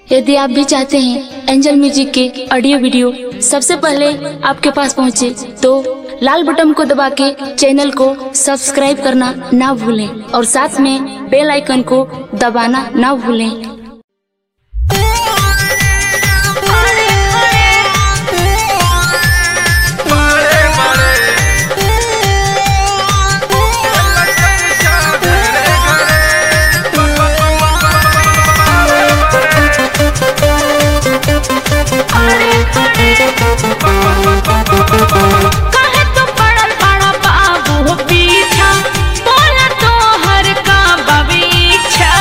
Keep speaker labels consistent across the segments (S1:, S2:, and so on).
S1: यदि आप भी चाहते हैं एंजल म्यूजिक के ऑडियो वीडियो सबसे पहले आपके पास पहुंचे, तो लाल बटन को दबा के चैनल को सब्सक्राइब करना ना भूलें और साथ में बेल आइकन को दबाना ना भूलें
S2: बड़े बड़े चर्चा घरे घरे
S3: काहे तू पड़ल बड़ा बाबू हो पीछा बोला तो हर का बबीछा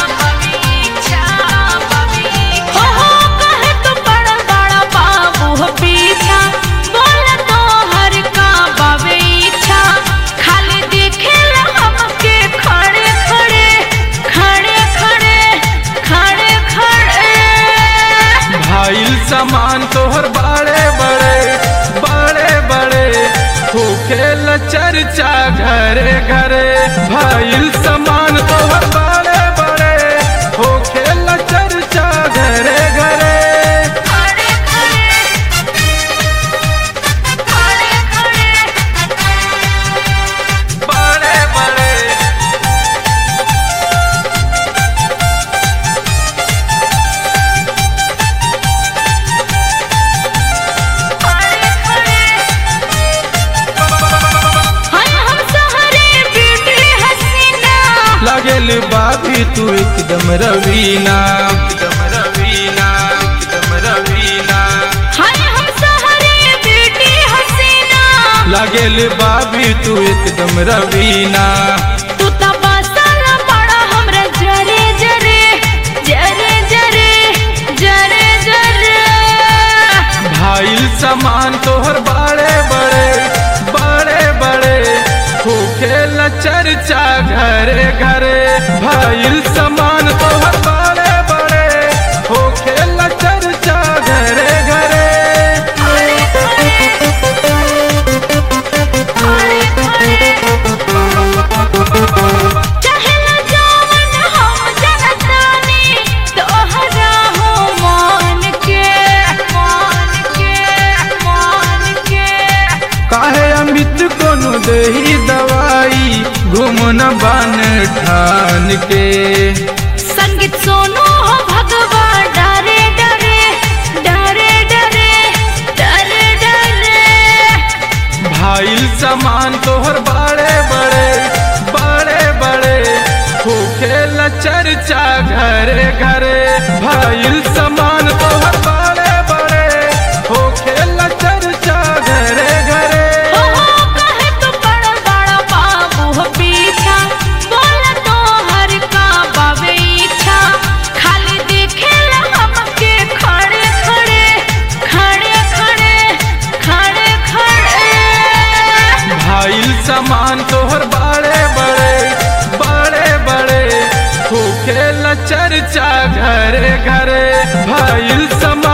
S3: हो हो काहे तू पड़ल बड़ा बाबू हो पीछा बोला तो हर का बबीछा खाली दिखेला हमके खड़े खड़े खड़े खड़े खड़े खड़े
S2: भाईल सामान तोहर बड़े बड़े बड़े बड़े होखेल चर्चा घरे घरे भाईल सामान तोहर बड़े बड़े होखेल चर्चा घरे घरे
S3: खड़े खड़े खड़े खड़े
S2: बड़े बड़े
S3: हाय हम सहरे ब्यूटी हसीना
S2: लागेल बाबी तू एकदम रवीना एकदम रवीना एकदम रवीना
S3: हाय हम सहरे ब्यूटी हसीना
S2: लागेल बाबी तू एकदम रवीना
S3: तू त बसल बड़ा हमरा जरे जरे जरे जरे जरे जरे
S2: भाईल सामान तोहर बड़े बड़े बड़े बड़े होखेल चर्चा घरे घरे भाईल सामान तोहर बड़े बड़े होखेल चर्चा घरे घरे
S3: चहला जावन हम जनतानी तोहरा हो मान के मान के मान के
S2: काहे अमित कोनो देही दवाई घुमन बन ठान के
S3: संगीत सोनो हो भगवा डरे डरे डरे डरे डरे डरे
S2: भाईल सामान तोहर बड़े बड़े बड़े बड़े होखेल चर्चा घरे घरे भाईल सामान तोहर बड़े बड़े होखेल चर्चा घरे घरे
S3: हो हो कहे तो बड़ा बड़ा बाबू हो पीछा बोल तो हर का बाबे इच्छा खाली दिखेला हमके खड़े खड़े खड़े खड़े खड़े खड़े
S2: भाईल सामान तोहर बड़े बड़े बड़े बड़े होखेल चर्चा घरे घरे भाईल सामान